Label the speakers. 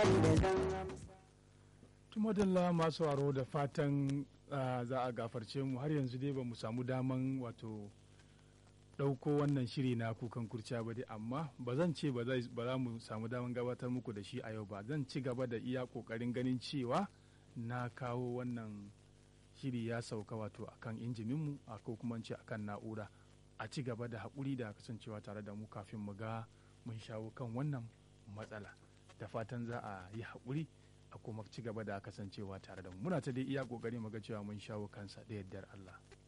Speaker 1: tumadalla masu aro da fatan za a gafarce mu har yanzu dai ba mu samu daman wato ɗauko wannan shiri na kukan kurciya ba dai amma ba zan ce ba za mu samu daman gabatar muku da shi a yau ba zan ci gaba da iya ƙoƙarin ganin cewa na kawo wannan shiri ya sauka wato akan injininmu a ko kuma ce akan na'ura a ci gaba da haƙuri da kasancewa tare da mu kafin mu ga mun shawo kan wannan matsala da fatan za a yi haƙuri a kuma ci gaba da kasancewa tare da mu muna ta dai iya ƙoƙari mu ga cewa mun shawo kansa da yardar Allah